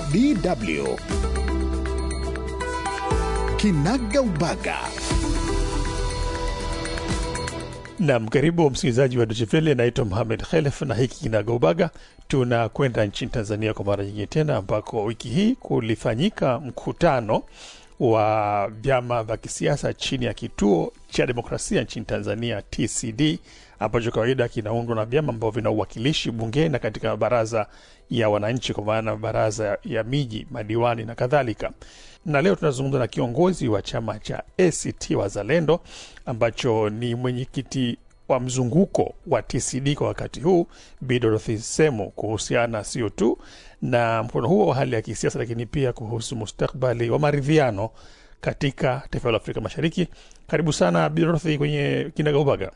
DW Kinaga Ubaga. Nam, karibu msikilizaji wa Dochevele. Naitwa Muhamed Khelef na hiki Kinagaubaga. Tunakwenda nchini Tanzania kwa mara nyingine tena, ambako wiki hii kulifanyika mkutano wa vyama vya kisiasa chini ya kituo cha demokrasia nchini Tanzania, TCD, ambacho kawaida kinaundwa na vyama ambavyo vina uwakilishi bungeni na katika baraza ya wananchi, kwa maana baraza ya miji, madiwani na kadhalika. Na leo tunazungumza na kiongozi wa chama cha ACT Wazalendo ambacho ni mwenyekiti wa mzunguko wa TCD kwa wakati huu, Bi Dorothy Semu, kuhusiana sio tu na mkutano huo wa hali ya kisiasa, lakini pia kuhusu mustakbali wa maridhiano katika taifa la Afrika Mashariki. Karibu sana Bi Dorothy kwenye Kinagaubaga.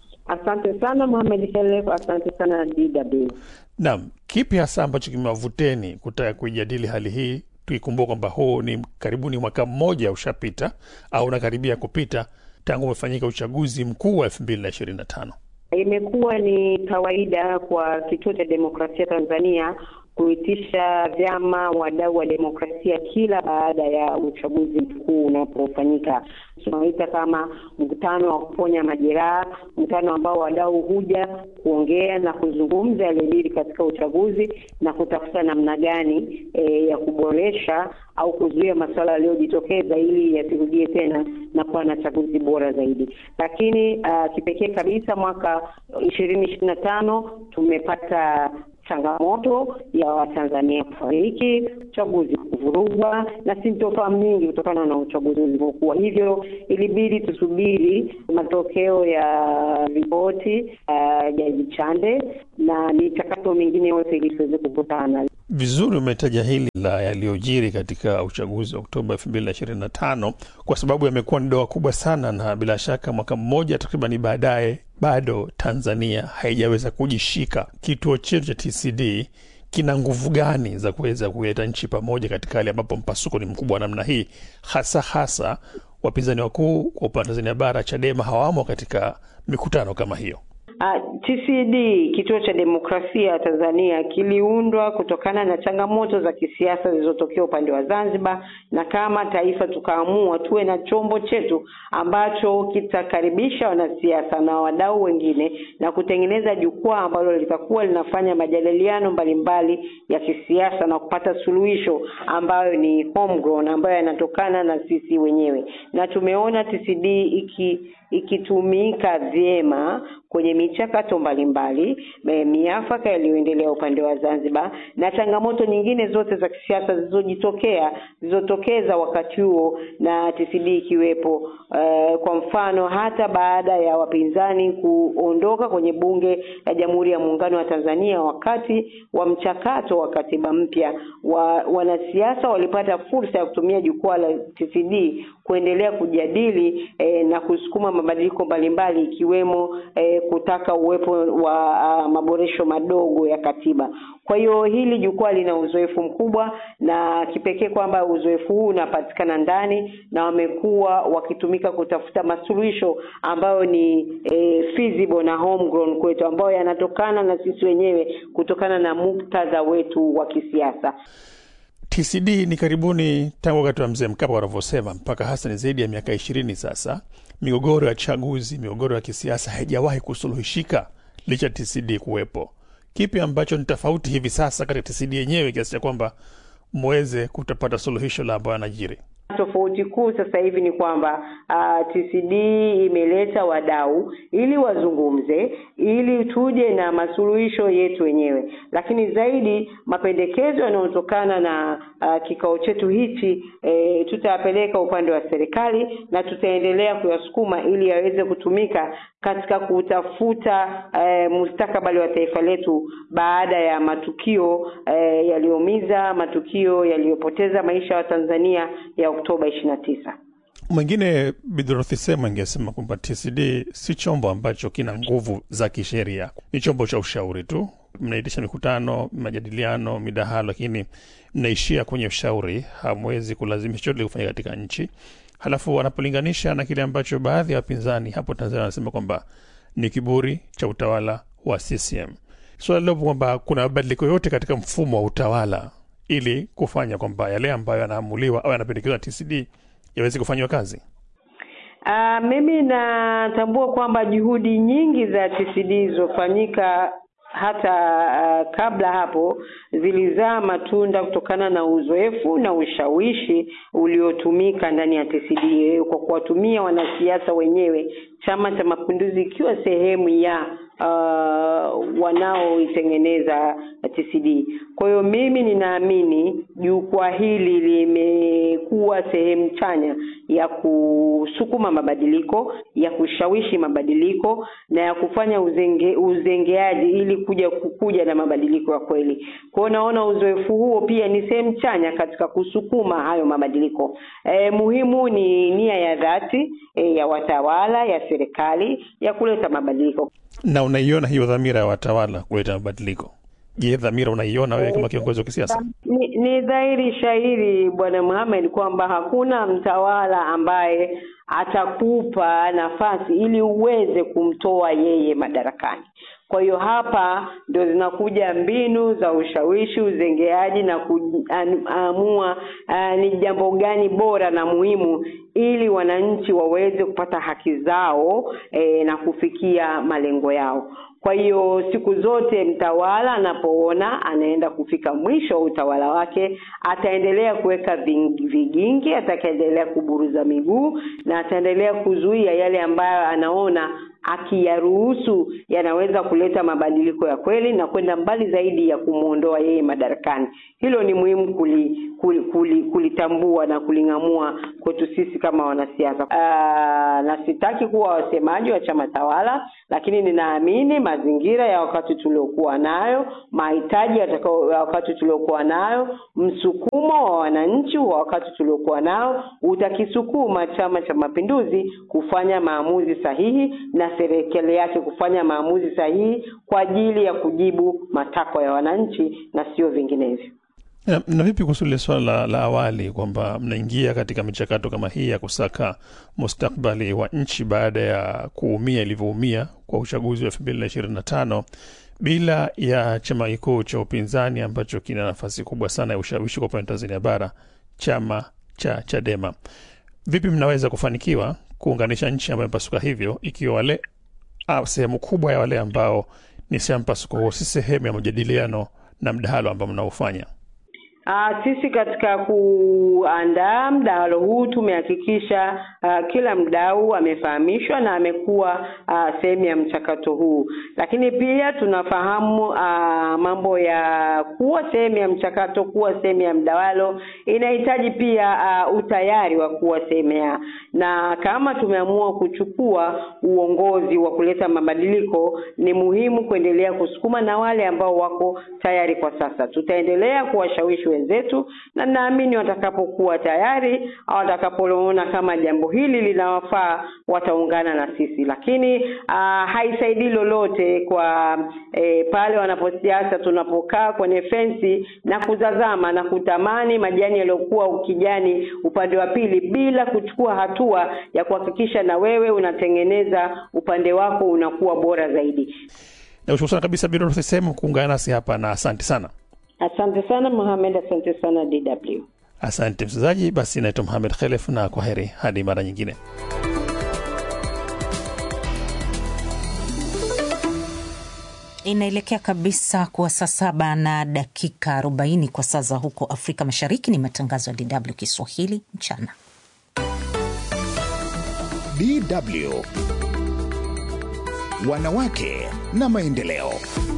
Asante sana Mohamed Helef, asante sana DW. Naam, kipi hasa ambacho kimewavuteni kutaka kuijadili hali hii, tukikumbuka kwamba huu ni karibuni mwaka mmoja ushapita au unakaribia kupita tangu umefanyika uchaguzi mkuu wa elfu mbili na ishirini na tano. Imekuwa ni kawaida kwa Kituo cha Demokrasia Tanzania kuitisha vyama wadau wa demokrasia kila baada ya uchaguzi mkuu unapofanyika. Tunaita kama mkutano wa kuponya majeraha, mkutano ambao wadau huja kuongea na kuzungumza yaliyojiri katika uchaguzi na kutafuta namna gani e, ya kuboresha au kuzuia masuala yaliyojitokeza ili yasirudie tena na kuwa na chaguzi bora zaidi. Lakini uh, kipekee kabisa mwaka ishirini ishirini na tano tumepata changamoto ya Watanzania kufariki, uchaguzi kuvurugwa na sintofahamu nyingi kutokana na uchaguzi ulivyokuwa. Hivyo ilibidi tusubiri matokeo ya ripoti uh, Jaji Chande na michakato mingine yote ili tuweze kukutana. Vizuri umetaja hili la yaliyojiri katika uchaguzi wa Oktoba elfu mbili na ishirini na tano kwa sababu yamekuwa ni doa kubwa sana, na bila shaka mwaka mmoja takribani baadaye bado Tanzania haijaweza kujishika. Kituo chetu cha TCD kina nguvu gani za kuweza kuleta nchi pamoja katika hali ambapo mpasuko ni mkubwa wa namna hii, hasa hasa wapinzani wakuu kwa upande wa Tanzania bara, Chadema hawamo katika mikutano kama hiyo? Uh, TCD kituo cha demokrasia Tanzania kiliundwa kutokana na changamoto za kisiasa zilizotokea upande wa Zanzibar, na kama taifa tukaamua tuwe na chombo chetu ambacho kitakaribisha wanasiasa na wadau wengine na kutengeneza jukwaa ambalo litakuwa linafanya majadiliano mbalimbali ya kisiasa na kupata suluhisho ambayo ni homegrown, ambayo yanatokana na sisi wenyewe, na tumeona TCD iki ikitumika vyema kwenye michakato mbalimbali, miafaka yaliyoendelea upande wa Zanzibar na changamoto nyingine zote za kisiasa zilizojitokea zilizotokeza wakati huo na TCD ikiwepo. Uh, kwa mfano hata baada ya wapinzani kuondoka kwenye bunge la Jamhuri ya Muungano wa Tanzania wakati wa mchakato wa katiba mpya, wa, wanasiasa walipata fursa ya kutumia jukwaa la TCD kuendelea kujadili eh, na kusukuma mabadiliko mbalimbali ikiwemo eh, kutaka uwepo wa uh, maboresho madogo ya katiba. Kwa hiyo hili jukwaa lina uzoefu mkubwa na kipekee kwamba uzoefu huu unapatikana ndani na wamekuwa wakitumika kutafuta masuluhisho ambayo ni eh, feasible na homegrown kwetu, ambayo yanatokana na sisi wenyewe kutokana na muktadha wetu wa kisiasa. TCD ni karibuni tangu wakati wa mzee Mkapa wanavyosema, mpaka hasa ni zaidi ya miaka ishirini sasa. Migogoro ya chaguzi, migogoro ya kisiasa haijawahi kusuluhishika licha ya TCD kuwepo. Kipi ambacho ni tofauti hivi sasa katika TCD yenyewe kiasi cha kwamba mweze kutapata suluhisho la ambayo yanajiri? Tofauti kuu sasa hivi ni kwamba uh, TCD imeleta wadau ili wazungumze, ili tuje na masuluhisho yetu wenyewe, lakini zaidi mapendekezo yanayotokana na uh, kikao chetu hichi e, tutayapeleka upande wa serikali na tutaendelea kuyasukuma ili yaweze kutumika katika kutafuta e, mustakabali wa taifa letu baada ya matukio e, yaliyoumiza, matukio yaliyopoteza maisha ya Tanzania ya Oktoba ishirini na tisa. Mwingine Bidorothi Sema ingesema kwamba TCD si chombo ambacho kina nguvu za kisheria, ni chombo cha ushauri tu. Mnaitisha mikutano, majadiliano, midahalo, lakini mnaishia kwenye ushauri, hamwezi kulazimisha chochote kufanya katika nchi. Halafu wanapolinganisha na kile ambacho baadhi ya wapinzani hapo Tanzania wanasema kwamba ni kiburi cha utawala wa CCM. Suala lilopo kwamba kuna mabadiliko yote katika mfumo wa utawala ili kufanya kwamba yale ambayo yanaamuliwa au yanapendekezwa na TCD yaweze kufanyiwa kazi? Uh, mimi natambua kwamba juhudi nyingi za TCD zilizofanyika hata uh, kabla hapo zilizaa matunda kutokana na uzoefu na ushawishi uliotumika ndani ya TCD kwa kuwatumia wanasiasa wenyewe, Chama cha Mapinduzi ikiwa sehemu ya uh, wanaoitengeneza TCD. Kwa hiyo mimi ninaamini jukwaa hili limekuwa sehemu chanya ya kusukuma mabadiliko, ya kushawishi mabadiliko na ya kufanya uzenge, uzengeaji ili kuja kuja na mabadiliko ya kweli. Kwa hiyo naona uzoefu huo pia ni sehemu chanya katika kusukuma hayo mabadiliko. E, muhimu ni nia ya dhati e, ya watawala ya serikali ya kuleta mabadiliko. Na unaiona hiyo dhamira ya watawala kuleta mabadiliko? Je, dhamira unaiona wewe kama kiongozi wa kisiasa? Ni, ni dhahiri shahiri Bwana Mohamed kwamba hakuna mtawala ambaye atakupa nafasi ili uweze kumtoa yeye madarakani. Kwa hiyo hapa ndio zinakuja mbinu za ushawishi, uzengeaji na kuamua uh, ni jambo gani bora na muhimu ili wananchi waweze kupata haki zao eh, na kufikia malengo yao. Kwa hiyo siku zote mtawala anapoona anaenda kufika mwisho wa utawala wake, ataendelea kuweka vigingi, atakaendelea kuburuza miguu na ataendelea kuzuia yale ambayo anaona akiyaruhusu yanaweza kuleta mabadiliko ya kweli na kwenda mbali zaidi ya kumwondoa yeye madarakani. Hilo ni muhimu kuli, kuli, kuli, kulitambua na kuling'amua kwetu sisi kama wanasiasa. Uh, na sitaki kuwa wasemaji wa chama tawala, lakini ninaamini mazingira ya wakati tuliokuwa nayo, mahitaji ya wakati tuliokuwa nayo, msukumo wa wananchi wa wakati tuliokuwa nao utakisukuma Chama cha Mapinduzi kufanya maamuzi sahihi na serikali yake kufanya maamuzi sahihi kwa ajili ya kujibu matakwa ya wananchi na sio vinginevyo. Na, na vipi kuhusu lile swala la, la awali kwamba mnaingia katika michakato kama hii ya kusaka mustakbali wa nchi baada ya kuumia ilivyoumia kwa uchaguzi wa elfu mbili na ishirini na tano bila ya chama kikuu cha upinzani ambacho kina nafasi kubwa sana ya ushawishi kwa upande wa Tanzania bara, chama cha Chadema. Vipi mnaweza kufanikiwa kuunganisha nchi ambayo imepasuka hivyo, ikiwa wale au sehemu kubwa ya wale ambao ni sehemu mpasuko huo si sehemu ya majadiliano na mdahalo ambao mnaofanya? Uh, sisi katika kuandaa mdahalo huu tumehakikisha uh, kila mdau amefahamishwa na amekuwa uh, sehemu ya mchakato huu, lakini pia tunafahamu uh, mambo ya kuwa sehemu ya mchakato, kuwa sehemu ya mdahalo inahitaji pia uh, utayari wa kuwa sehemu ya, na kama tumeamua kuchukua uongozi wa kuleta mabadiliko, ni muhimu kuendelea kusukuma na wale ambao wako tayari kwa sasa, tutaendelea kuwashawishi wenzetu na naamini watakapokuwa tayari au watakapoona kama jambo hili linawafaa wataungana na sisi, lakini uh, haisaidii lolote kwa eh, pale wanaposiasa tunapokaa kwenye fensi na kutazama na kutamani majani yaliyokuwa ukijani upande wa pili bila kuchukua hatua ya kuhakikisha na wewe unatengeneza upande wako unakuwa bora zaidi. Nakushukuru sana kabisa Biro sehemu kuungana nasi hapa na asante sana. Asante sana Mohamed, asante sana DW. Asante msikilizaji, basi naitwa Mohamed Khelef na kwa heri hadi mara nyingine. Inaelekea kabisa kuwa saa saba na dakika arobaini kwa saa za huko Afrika Mashariki. Ni matangazo ya DW Kiswahili mchana. DW wanawake na maendeleo.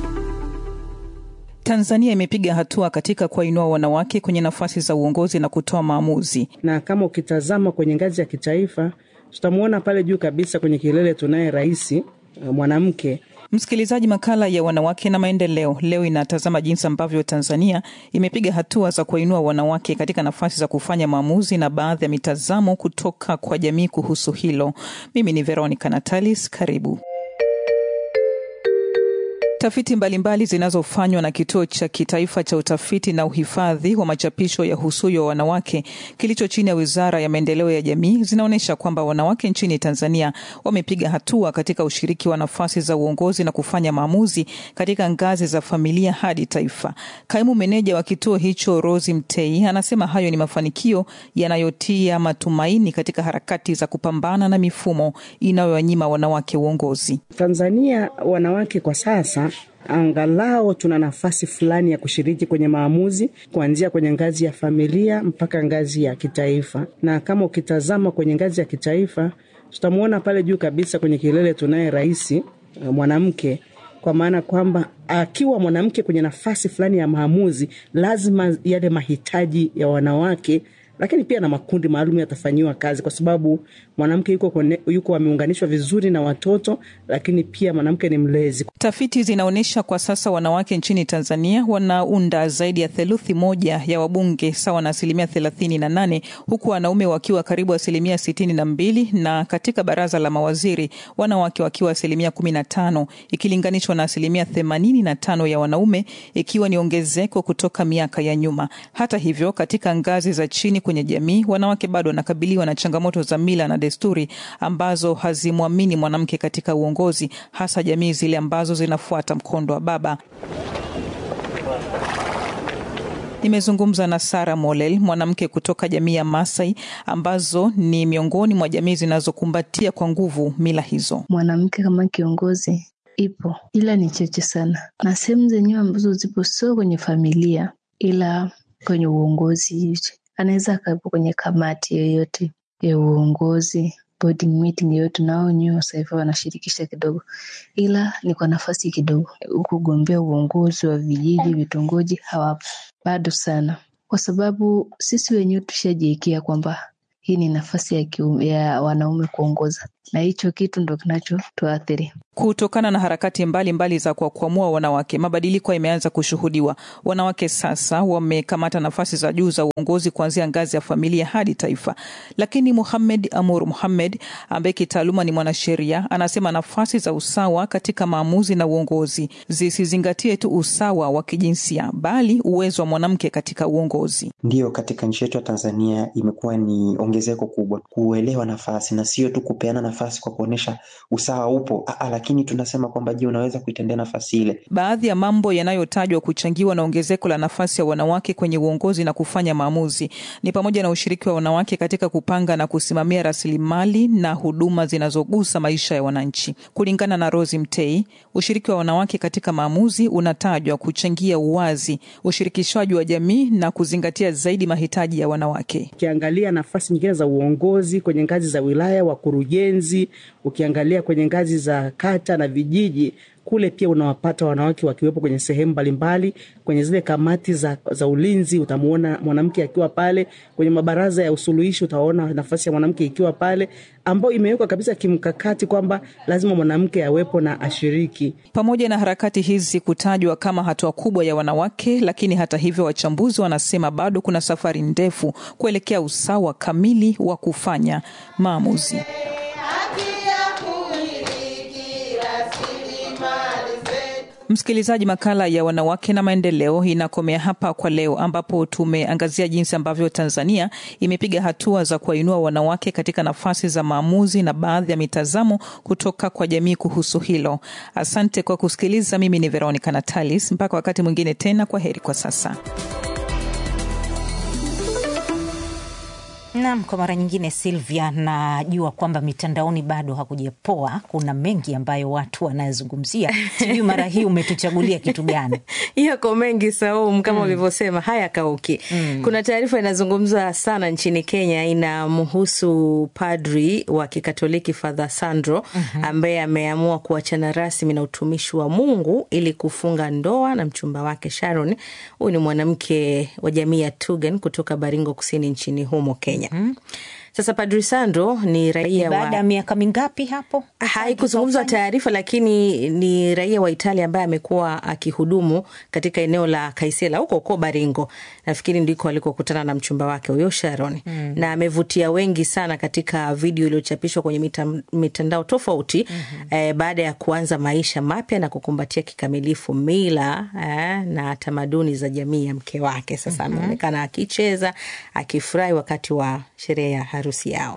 Tanzania imepiga hatua katika kuwainua wanawake kwenye nafasi za uongozi na kutoa maamuzi. Na kama ukitazama kwenye ngazi ya kitaifa, tutamwona pale juu kabisa kwenye kilele tunaye rais mwanamke. Msikilizaji, makala ya wanawake na maendeleo leo inatazama jinsi ambavyo Tanzania imepiga hatua za kuwainua wanawake katika nafasi za kufanya maamuzi na baadhi ya mitazamo kutoka kwa jamii kuhusu hilo. Mimi ni Veronica Natalis, karibu. Tafiti mbalimbali zinazofanywa na kituo cha kitaifa cha utafiti na uhifadhi wa machapisho ya husuyo wa wanawake kilicho chini ya wizara ya maendeleo ya jamii zinaonyesha kwamba wanawake nchini Tanzania wamepiga hatua katika ushiriki wa nafasi za uongozi na kufanya maamuzi katika ngazi za familia hadi taifa. Kaimu meneja wa kituo hicho Rosi Mtei anasema hayo ni mafanikio yanayotia matumaini katika harakati za kupambana na mifumo inayowanyima wanawake uongozi. Tanzania wanawake kwa sasa angalau tuna nafasi fulani ya kushiriki kwenye maamuzi kuanzia kwenye ngazi ya familia mpaka ngazi ya kitaifa. Na kama ukitazama kwenye ngazi ya kitaifa, tutamwona pale juu kabisa kwenye kilele tunaye rais mwanamke, kwa maana kwamba akiwa mwanamke kwenye nafasi fulani ya maamuzi, lazima yale mahitaji ya wanawake lakini pia na makundi maalum yatafanyiwa kazi, kwa sababu mwanamke yuko, kone, yuko ameunganishwa vizuri na watoto, lakini pia mwanamke ni mlezi. Tafiti zinaonyesha kwa sasa wanawake nchini Tanzania wanaunda zaidi ya theluthi moja ya wabunge sawa na asilimia thelathini na nane huku wanaume wakiwa karibu asilimia sitini na mbili na katika baraza la mawaziri wanawake wakiwa asilimia kumi na tano ikilinganishwa na asilimia themanini na tano ya wanaume, ikiwa ni ongezeko kutoka miaka ya nyuma. Hata hivyo, katika ngazi za chini kwenye jamii wanawake bado wanakabiliwa na changamoto za mila na desturi ambazo hazimwamini mwanamke katika uongozi, hasa jamii zile ambazo zinafuata mkondo wa baba. Nimezungumza na Sara Molel, mwanamke kutoka jamii ya Masai ambazo ni miongoni mwa jamii zinazokumbatia kwa nguvu mila hizo. Mwanamke kama kiongozi ipo, ila ni chache sana, na sehemu zenyewe ambazo zipo sio kwenye familia, ila kwenye uongozi anaweza akawepo kwenye kamati yoyote ya uongozi board meeting yoyote, nao wenyewe sasa hivi wanashirikisha kidogo, ila ni kwa nafasi kidogo. Kugombea uongozi wa vijiji, vitongoji hawapo bado sana, kwa sababu sisi wenyewe tushajiwekea kwamba hii ni nafasi ya, kiu, ya wanaume kuongoza, na hicho kitu ndo kinachotuathiri. Kutokana na harakati mbalimbali mbali za kuwakwamua wanawake, mabadiliko yameanza kushuhudiwa. Wanawake sasa wamekamata nafasi za juu za uongozi kuanzia ngazi ya familia hadi taifa. Lakini Muhamed Amur Muhamed ambaye kitaaluma ni mwanasheria anasema nafasi za usawa katika maamuzi na uongozi zisizingatie tu usawa wa kijinsia, bali uwezo wa mwanamke katika uongozi. Ndiyo, katika nchi yetu ya Tanzania imekuwa ni ongezeko kubwa kuelewa nafasi na sio tu kupeana nafasi kwa kuonyesha usawa upo Aa, lakini tunasema kwamba je, unaweza kuitendea nafasi ile. Baadhi ya mambo yanayotajwa kuchangiwa na ongezeko la nafasi ya wanawake kwenye uongozi na kufanya maamuzi ni pamoja na ushiriki wa wanawake katika kupanga na kusimamia rasilimali na huduma zinazogusa maisha ya wananchi. Kulingana na Rosi Mtei, ushiriki wa wanawake katika maamuzi unatajwa kuchangia uwazi, ushirikishwaji wa jamii na kuzingatia zaidi mahitaji ya wanawake. Ukiangalia nafasi nyingine za uongozi kwenye ngazi za wilaya, wakurugenzi, ukiangalia kwenye ngazi za kata na vijiji kule pia unawapata wanawake wakiwepo kwenye sehemu mbalimbali. Kwenye zile kamati za, za ulinzi utamuona mwanamke akiwa pale. Kwenye mabaraza ya usuluhishi utaona nafasi ya mwanamke ikiwa pale, ambayo imewekwa kabisa kimkakati kwamba lazima mwanamke awepo na ashiriki. Pamoja na harakati hizi kutajwa kama hatua kubwa ya wanawake, lakini hata hivyo, wachambuzi wanasema bado kuna safari ndefu kuelekea usawa kamili wa kufanya maamuzi. Msikilizaji, makala ya wanawake na maendeleo inakomea hapa kwa leo, ambapo tumeangazia jinsi ambavyo Tanzania imepiga hatua za kuwainua wanawake katika nafasi za maamuzi na baadhi ya mitazamo kutoka kwa jamii kuhusu hilo. Asante kwa kusikiliza. Mimi ni Veronica Natalis, mpaka wakati mwingine tena, kwa heri kwa sasa. Naam, kwa mara nyingine Silvia, najua kwamba mitandaoni bado hakujapoa. Kuna mengi ambayo watu wanayazungumzia, sijui mara hii umetuchagulia kitu gani? Yako mengi Saum, kama ulivyosema, mm. haya kauki mm. Kuna taarifa inazungumza sana nchini Kenya, inamhusu padri wa Kikatoliki Father Sandro mm -hmm. ambaye ameamua kuachana rasmi na utumishi wa Mungu ili kufunga ndoa na mchumba wake Sharon. Huyu ni mwanamke wa jamii ya Tugen kutoka Baringo Kusini nchini humo Kenya. Mm. Sasa Padri Sandro ni raia baada ya wa miaka mingapi hapo? haikuzungumzwa taarifa, lakini ni raia wa Italia ambaye amekuwa akihudumu katika eneo la Kaisela huko huko Baringo, nafikiri ndiko alikokutana na mchumba wake huyo Sharon Mm. na amevutia wengi sana katika video iliyochapishwa kwenye mita, mitandao tofauti eh, baada ya kuanza maisha mapya na kukumbatia kikamilifu mila eh, na tamaduni za jamii ya mke wake. Sasa Mhm. ameonekana akicheza akifurahi wakati wa sherehe ya harusi yao.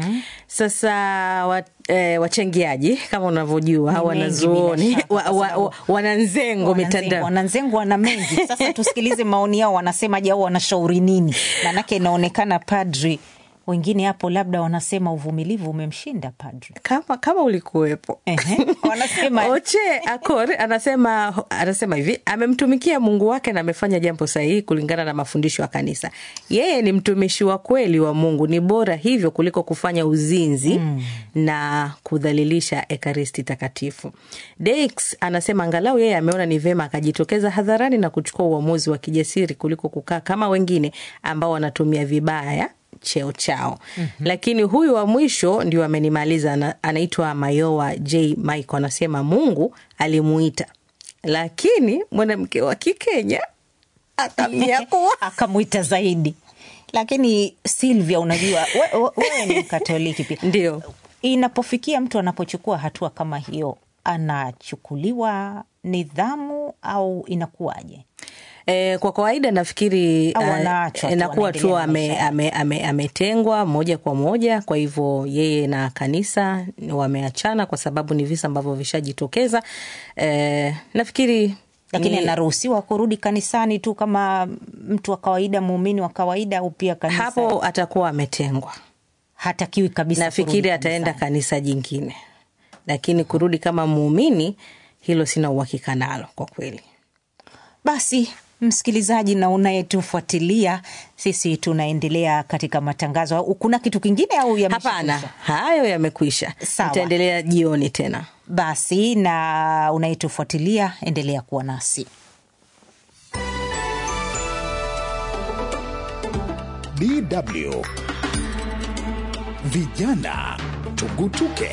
Sasa wa, eh, wachangiaji kama unavyojua Ni mengi wanazuoni bila shaka, wa, kwa wa, sababu wa, wananzengo mitandao wananzengo wana mengi. Sasa tusikilize maoni yao, wanasemaje au wanashauri nini? Maanake inaonekana padri wengine hapo labda wanasema uvumilivu umemshinda padri. kama, kama ulikuwepo wanasema Oche Akor anasema anasema hivi, amemtumikia Mungu wake na amefanya jambo sahihi kulingana na mafundisho ya kanisa. Yeye ni mtumishi wa kweli wa Mungu, ni bora hivyo kuliko kufanya uzinzi na kudhalilisha ekaristi takatifu. Dex anasema angalau yeye ameona ni vema akajitokeza hadharani na kuchukua uamuzi wa kijasiri kuliko kukaa kama wengine ambao wanatumia vibaya cheo chao. Lakini huyu wa mwisho ndio amenimaliza, ana- anaitwa Mayowa J Michael, anasema Mungu alimuita, lakini mwanamke wa Kikenya akamnyakua akamwita zaidi. Lakini Silvia, unajua we- we- wewe ni Mkatoliki pia, ndio inapofikia mtu anapochukua hatua kama hiyo, anachukuliwa nidhamu au inakuwaje? E, kwa kawaida nafikiri Au eh, anaachwa tu, inakuwa tu anaendelea na ame- maisha ame- ame- ametengwa moja kwa moja. Kwa hivyo yeye na kanisa wameachana kwa sababu ni visa ambavyo vishajitokeza. E, nafikiri Lakini ni- anaruhusiwa kurudi kanisani tu kama mtu wa kawaida, muumini wa kawaida, au pia kanisa hapo atakuwa ametengwa, hatakiwi kabisa. nafikiri kurudi ataenda kanisa jingine, lakini kurudi kama muumini, hilo sina uhakika nalo kwa kweli. Basi msikilizaji na unayetufuatilia, sisi tunaendelea katika matangazo. Kuna kitu kingine au yameshakwisha? Hapana, hayo yamekwisha. Sawa. Tutaendelea jioni tena. Basi na unayetufuatilia, endelea kuwa nasi. DW Vijana Tugutuke.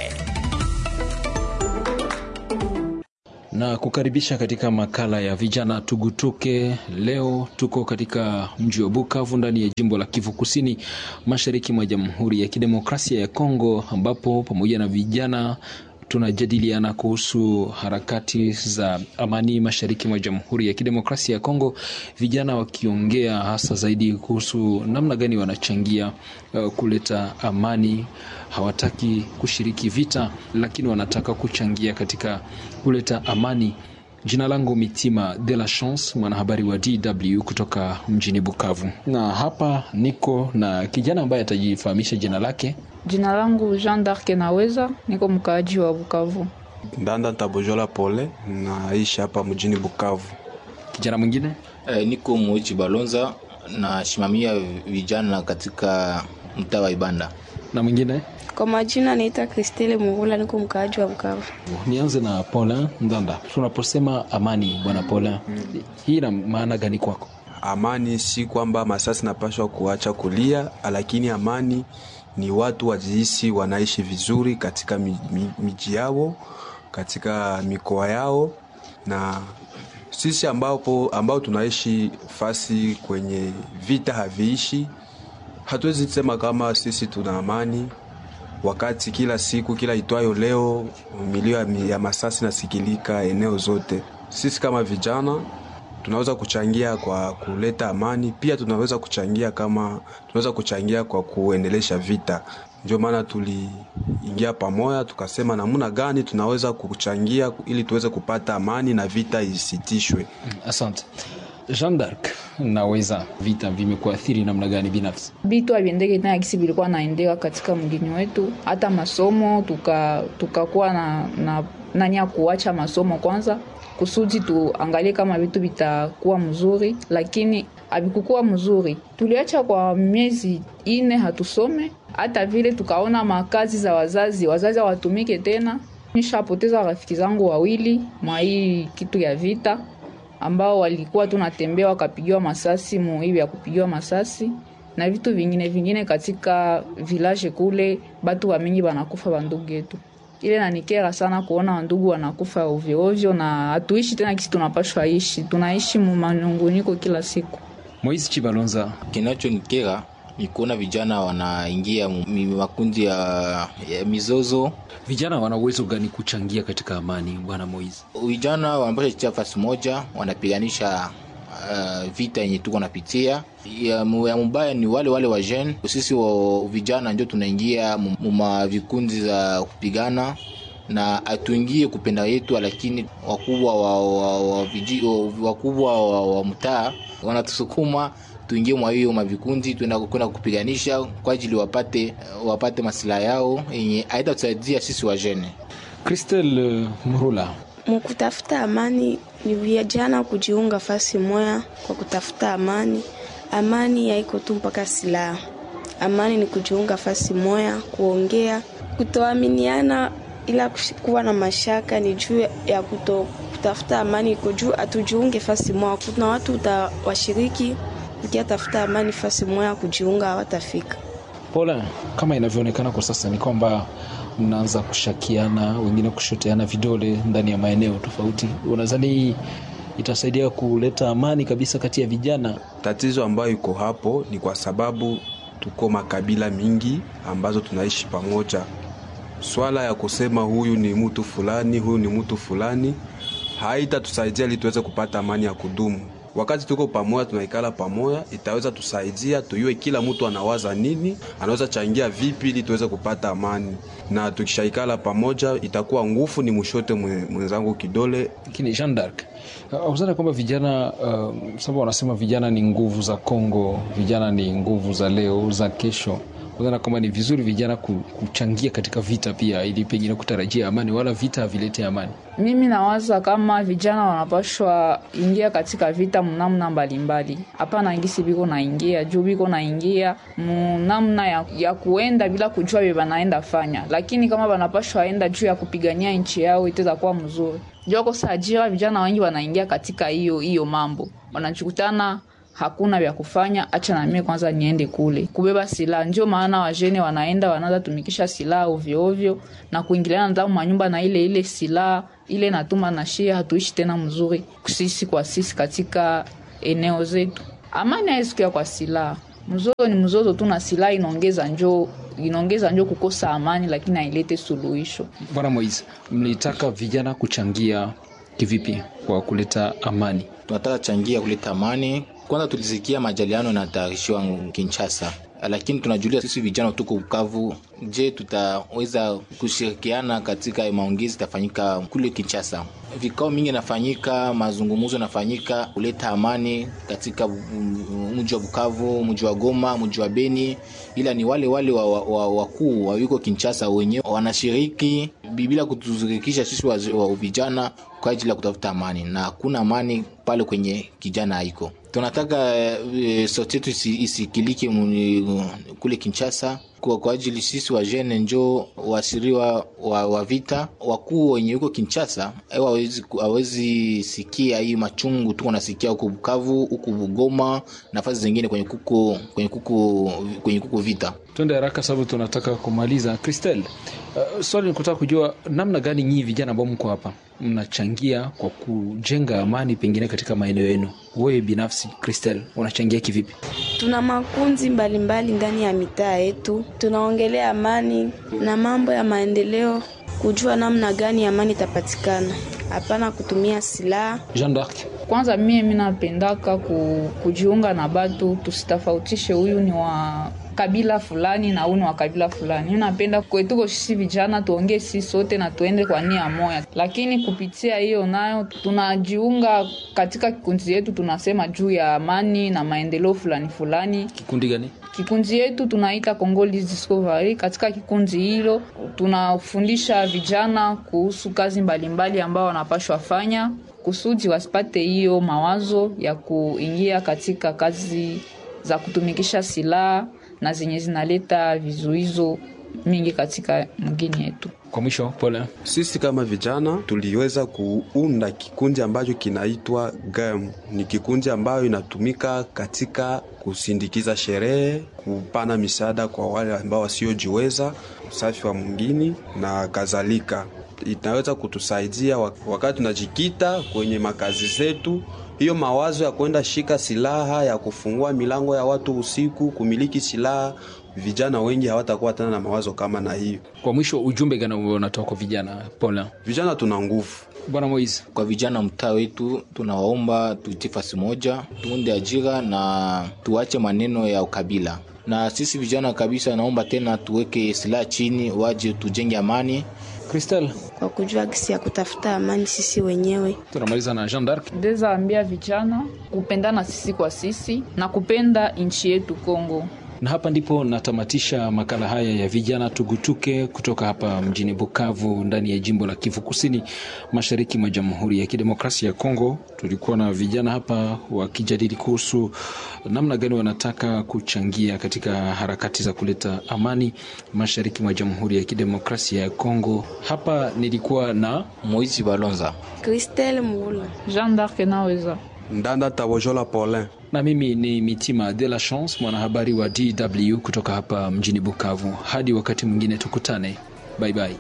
na kukaribisha katika makala ya vijana tugutuke. Leo tuko katika mji wa Bukavu ndani ya jimbo la Kivu Kusini, mashariki mwa Jamhuri ya Kidemokrasia ya Kongo, ambapo pamoja na vijana tunajadiliana kuhusu harakati za amani mashariki mwa Jamhuri ya Kidemokrasia ya Kongo, vijana wakiongea hasa zaidi kuhusu namna gani wanachangia uh, kuleta amani. Hawataki kushiriki vita, lakini wanataka kuchangia katika kuleta amani. Jina langu Mitima de la Chance, mwanahabari wa DW kutoka mjini Bukavu, na hapa niko na kijana ambaye atajifahamisha jina lake. Jina langu Jean d'Arc Naweza, niko mkaaji wa Bukavu. Ndanda Ntabojola Pole, naishi hapa mjini Bukavu. Kijana mwingine Eh, niko Moichi Balonza nasimamia vijana katika mtaa wa Ibanda. na mwingine Kwa majina naitwa Kristele Mugula, niko mkaaji wa Bukavu. Nianze na Paulin Ndanda. Tunaposema amani, bwana Paulin, hii ina maana gani kwako? Amani si kwamba masasi napashwa kuacha kulia, lakini amani ni watu wajihisi wanaishi vizuri katika mi- mi- miji yao, katika mikoa yao, na sisi ambapo, ambao tunaishi fasi kwenye vita haviishi, hatuwezi sema kama sisi tuna amani wakati kila siku kila itwayo leo milio ya, mi- ya masasi nasikilika eneo zote. Sisi kama vijana tunaweza kuchangia kwa kuleta amani, pia tunaweza kuchangia kama tunaweza kuchangia kwa kuendelesha vita. Ndio maana tuliingia pamoja tukasema namna gani tunaweza kuchangia ili tuweze kupata amani na vita isitishwe. Asante. Jean d'Arc, naweza vita vimekuathiri namna gani binafsi? Vitu haviendeki tena gisi vilikuwa naendeka katika mgini wetu, hata masomo tuka tukakuwa na, na nani ya kuacha masomo kwanza kusudi tuangalie kama vitu vitakuwa mzuri, lakini havikukuwa mzuri. Tuliacha kwa miezi ine hatusome, hata vile tukaona makazi za wazazi, wazazi hawatumike tena. Nishapoteza rafiki zangu wawili mwa hii kitu ya vita ambao walikuwa tunatembea wakapigiwa masasi muhivi ya kupigiwa masasi na vitu vingine vingine katika village kule, batu wa mingi banakufa bandugu yetu ile nanikera sana kuona wandugu wanakufa ovyo ovyo, na hatuishi tena kisi tunapashwa ishi, tunaishi mumanunguniko kila siku. Moise Chibalonza, kinachonikera ni kuona vijana wanaingia makundi ya, ya mizozo. Vijana wana uwezo gani kuchangia katika amani, bwana Moise? Vijana wanapasha chitia fasi moja, wanapiganisha uh, vita yenye tuko napitia ya, ya mubaya ni wale wale wa jeune. Sisi wa vijana ndio tunaingia muma vikundi za kupigana na hatuingie kupenda yetu, lakini wakubwa wa, wa, wa, wakubwa wa, wa mtaa wanatusukuma tuingie mwa hiyo mavikundi tuenda kwenda kupiganisha kwa ajili wapate wapate masilaha yao yenye haitatusaidia sisi wajene. Christel Mrula, mkutafuta amani ni vijana kujiunga fasi moya kwa kutafuta amani. Amani haiko tu mpaka silaha. Amani ni kujiunga fasi moya, kuongea, kutoaminiana, ila kuwa na mashaka ni juu ya kuto kutafuta amani. Iko juu atujiunge fasi moya. Kuna watu utawashiriki ukiatafuta amani fasi moya, kujiunga hawatafika. Paula, kama inavyoonekana kwa sasa ni kwamba mnaanza kushakiana, wengine kushoteana vidole ndani ya maeneo tofauti. Unadhani hii itasaidia kuleta amani kabisa kati ya vijana? Tatizo ambayo iko hapo ni kwa sababu tuko makabila mingi ambazo tunaishi pamoja. Swala ya kusema huyu ni mtu fulani, huyu ni mtu fulani haitatusaidia ili tuweze kupata amani ya kudumu. Wakati tuko pamoja, tunaikala pamoja, itaweza tusaidia tuyue kila mtu anawaza nini, anaweza changia vipi ili tuweze kupata amani, na tukishaikala pamoja itakuwa nguvu ni mshote mwenzangu kidole. Lakini Jean d'Arc, uzana kwamba vijana uh, sababu wanasema vijana ni nguvu za Kongo, vijana ni nguvu za leo za kesho Unaona kwamba ni vizuri vijana kuchangia katika vita pia, ili pengine kutarajia amani, wala vita havilete amani. Mimi nawaza kama vijana wanapashwa ingia katika vita mnamna mbalimbali, hapana ngisi biko naingia juu biko naingia mnamna ya, ya kuenda bila kujua vile banaenda fanya, lakini kama banapashwa enda juu ya kupigania nchi yao itaweza kuwa mzuri. Juu kosa ajira, vijana wengi wanaingia katika hiyo hiyo mambo, wanachukutana hakuna vya kufanya, acha na mimi kwanza niende kule kubeba silaha. Ndio maana wajene wanaenda wanaanza tumikisha silaha ovyo ovyo na kuingiliana ndani manyumba na ile ile silaha ile, natuma na shia, hatuishi tena mzuri sisi kwa sisi katika eneo zetu. Amani haiwezi kuwa kwa silaha, mzozo ni mzozo tu, na silaha inaongeza njoo inaongeza njo kukosa amani, lakini hailete suluhisho. Bwana Moise, mlitaka vijana kuchangia kivipi kwa kuleta amani? Tunataka changia kuleta amani kwanza tulisikia majaliano yanatayarishiwa Kinshasa, lakini tunajulia sisi vijana tuko Bukavu. Je, tutaweza kushirikiana katika maongezi itafanyika kule Kinshasa? Vikao mingi nafanyika, mazungumzo nafanyika kuleta amani katika mji wa Bukavu, mji wa Goma, mji wa Beni, ila ni wale wale wakuu wa, wa, wa yuko Kinshasa wenyewe wanashiriki bila kutuzirikisha sisi wa, wa vijana kwa ajili ya kutafuta amani, na hakuna amani pale kwenye kijana haiko tunataka e, sauti yetu isikilike kule Kinshasa kwa, kwa ajili sisi wa jene njo wasiriwa wa, wa vita wakuu wenye huko Kinshasa hawezi sikia hii machungu tuko nasikia huko Bukavu huko Bugoma nafasi zingine kwenye kuko, kwenye kuko, kwenye kuko vita. Twende haraka sababu tunataka kumaliza. Christelle, uh, swali ni kutaka kujua namna gani nyinyi vijana ambao mko hapa mnachangia kwa kujenga amani pengine katika maeneo yenu. Wewe binafsi Christelle, unachangia kivipi? Tuna makundi mbalimbali ndani ya mitaa yetu, tunaongelea amani na mambo ya maendeleo, kujua namna gani amani itapatikana, hapana kutumia silaha. Jean d'Arc, kwanza mie minapendaka ku, kujiunga na batu, tusitofautishe huyu ni wa kabila fulani na huyu ni wa kabila fulani. Mi napenda kwetuko sisi vijana tuongee sisi sote na tuende kwa nia moya, lakini kupitia hiyo nayo tunajiunga katika kikundi yetu, tunasema juu ya amani na maendeleo fulani fulani. Kikundi gani? Kikundi yetu tunaita Congolese Discovery. Katika kikundi hilo tunafundisha vijana kuhusu kazi mbalimbali ambao wanapashwa fanya kusudi wasipate hiyo mawazo ya kuingia katika kazi za kutumikisha silaha na zenye zinaleta vizuizo mingi katika mgini yetu. Kwa mwisho, pole. Sisi kama vijana tuliweza kuunda kikundi ambacho kinaitwa GAM. Ni kikundi ambayo inatumika katika kusindikiza sherehe, kupana misaada kwa wale ambao wasiojiweza, usafi wa mwingine na kadhalika. Inaweza kutusaidia wakati tunajikita kwenye makazi zetu hiyo mawazo ya kwenda shika silaha ya kufungua milango ya watu usiku, kumiliki silaha, vijana wengi hawatakuwa tena na mawazo kama na hiyo. Kwa mwisho, ujumbe gani unatoka kwa vijana? Pole. Vijana tuna nguvu. Bwana Moise, kwa vijana mtaa wetu tunawaomba tuitie fasi moja, tuunde ajira na tuache maneno ya ukabila. Na sisi vijana kabisa, naomba tena tuweke silaha chini, waje tujenge amani. Christelle, kwa kujua gisi ya kutafuta amani sisi wenyewe. Tunamaliza na Jean d'Arc. Ndeza ambia vijana kupendana sisi kwa sisi na kupenda nchi yetu Kongo. Na hapa ndipo natamatisha makala haya ya vijana tugutuke kutoka hapa mjini Bukavu ndani ya jimbo la Kivu Kusini mashariki mwa Jamhuri ya Kidemokrasia ya Kongo. Tulikuwa na vijana hapa wakijadili kuhusu namna gani wanataka kuchangia katika harakati za kuleta amani mashariki mwa Jamhuri ya Kidemokrasia ya Kongo. Hapa nilikuwa na Moizi Balonza, Christelle Mula, Jean d'Arc naweza Ndanda Tabojola Paulin na mimi ni Mitima de la Chance, mwanahabari wa DW kutoka hapa mjini Bukavu. Hadi wakati mwingine tukutane, bye bye.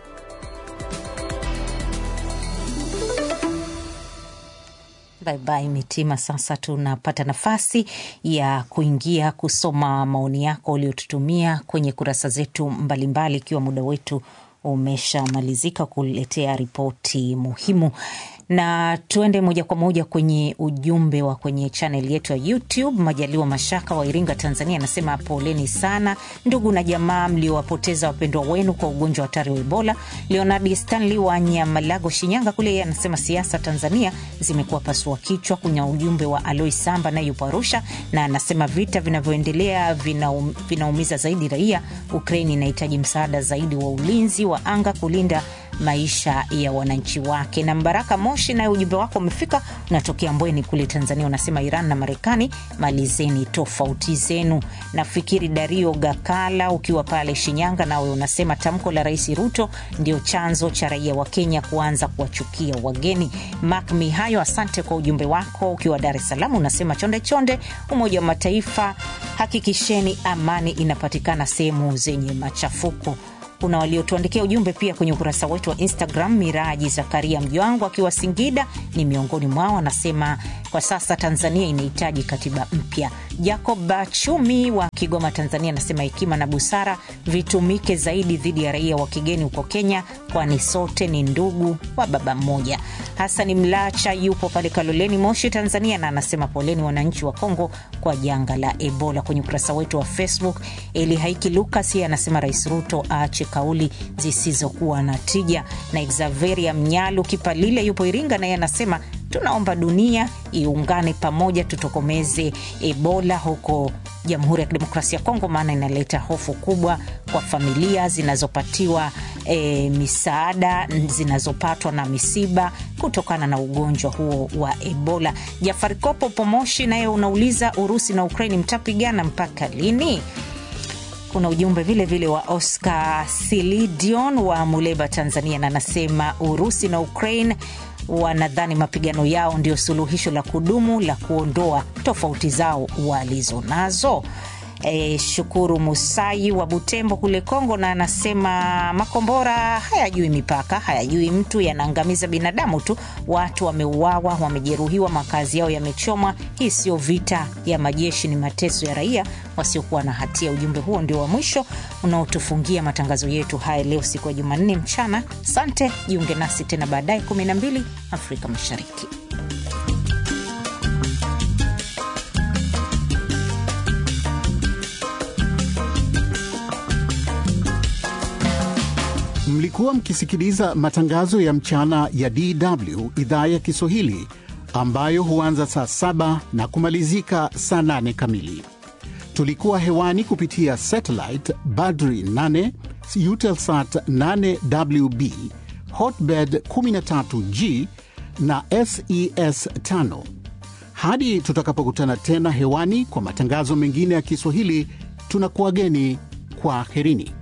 Bye bye Mitima. Sasa tunapata nafasi ya kuingia kusoma maoni yako uliotutumia kwenye kurasa zetu mbalimbali, ikiwa muda wetu umeshamalizika kuletea ripoti muhimu na tuende moja kwa moja kwenye ujumbe wa kwenye chanel yetu ya YouTube. Majaliwa Mashaka wa Iringa, Tanzania, anasema poleni sana ndugu na jamaa mliowapoteza wapendwa wenu kwa ugonjwa hatari wa Ebola. Leonard Stanley wa Nyamalago, Shinyanga kule, yeye anasema siasa Tanzania zimekuwa pasua kichwa. Kuna ujumbe wa Aloi Samba naye yupo Arusha na anasema vita vinavyoendelea vinaum, vinaumiza zaidi raia. Ukraini inahitaji msaada zaidi wa ulinzi wa anga kulinda maisha ya wananchi wake. Na Mbaraka Moshi, naye ujumbe wako umefika, unatokea Mbweni kule Tanzania, unasema Iran na Marekani malizeni tofauti zenu. Nafikiri Dario Gakala ukiwa pale Shinyanga, nawe unasema tamko la Rais Ruto ndio chanzo cha raia wa Kenya kuanza kuwachukia wageni. Mak Mihayo, asante kwa ujumbe wako ukiwa Dar es Salaam, unasema chonde chonde, Umoja wa Mataifa hakikisheni amani inapatikana sehemu zenye machafuko kuna waliotuandikia ujumbe pia kwenye ukurasa wetu wa Instagram. Miraji Zakaria Mjwangu akiwa Singida ni miongoni mwao, anasema kwa sasa Tanzania inahitaji katiba mpya. Jacob Bachumi wa Kigoma, Tanzania, anasema hekima na busara vitumike zaidi dhidi ya raia wa kigeni huko Kenya, kwani sote ni ndugu wa baba mmoja. Hasani Mlacha yupo pale Kaloleni, Moshi, Tanzania, na anasema poleni wananchi wa Kongo kwa janga la Ebola. Kwenye ukurasa wetu wa Facebook, Eli Haiki Lukas yeye anasema Rais Ruto aache kauli zisizokuwa na tija. Na Exaveria Mnyalu Kipalile yupo Iringa, naye anasema tunaomba dunia iungane pamoja, tutokomeze Ebola huko Jamhuri ya Kidemokrasia ya Kongo, maana inaleta hofu kubwa kwa familia zinazopatiwa e, misaada zinazopatwa na misiba kutokana na ugonjwa huo wa Ebola. Jafari Kopo Pomoshi naye unauliza Urusi na Ukraini mtapigana mpaka lini? Kuna ujumbe vile vile wa Oscar Silidion wa Muleba, Tanzania, na anasema Urusi na Ukraine wanadhani mapigano yao ndio suluhisho la kudumu la kuondoa tofauti zao walizo nazo. E, Shukuru Musai wa Butembo kule Kongo, na anasema makombora hayajui mipaka, hayajui mtu, yanaangamiza binadamu tu. Watu wameuawa, wamejeruhiwa, makazi yao yamechomwa. Hii sio vita ya majeshi, ni mateso ya raia wasiokuwa na hatia. Ujumbe huo ndio wa mwisho unaotufungia matangazo yetu haya leo, siku ya Jumanne mchana. Sante, jiunge nasi tena baadaye 12 Afrika Mashariki. Mlikuwa mkisikiliza matangazo ya mchana ya DW idhaa ya Kiswahili ambayo huanza saa saba na kumalizika saa nane kamili. Tulikuwa hewani kupitia satellite Badri 8, Eutelsat 8WB, Hotbird 13G na SES 5. Hadi tutakapokutana tena hewani kwa matangazo mengine ya Kiswahili, tunakuwageni kwa herini.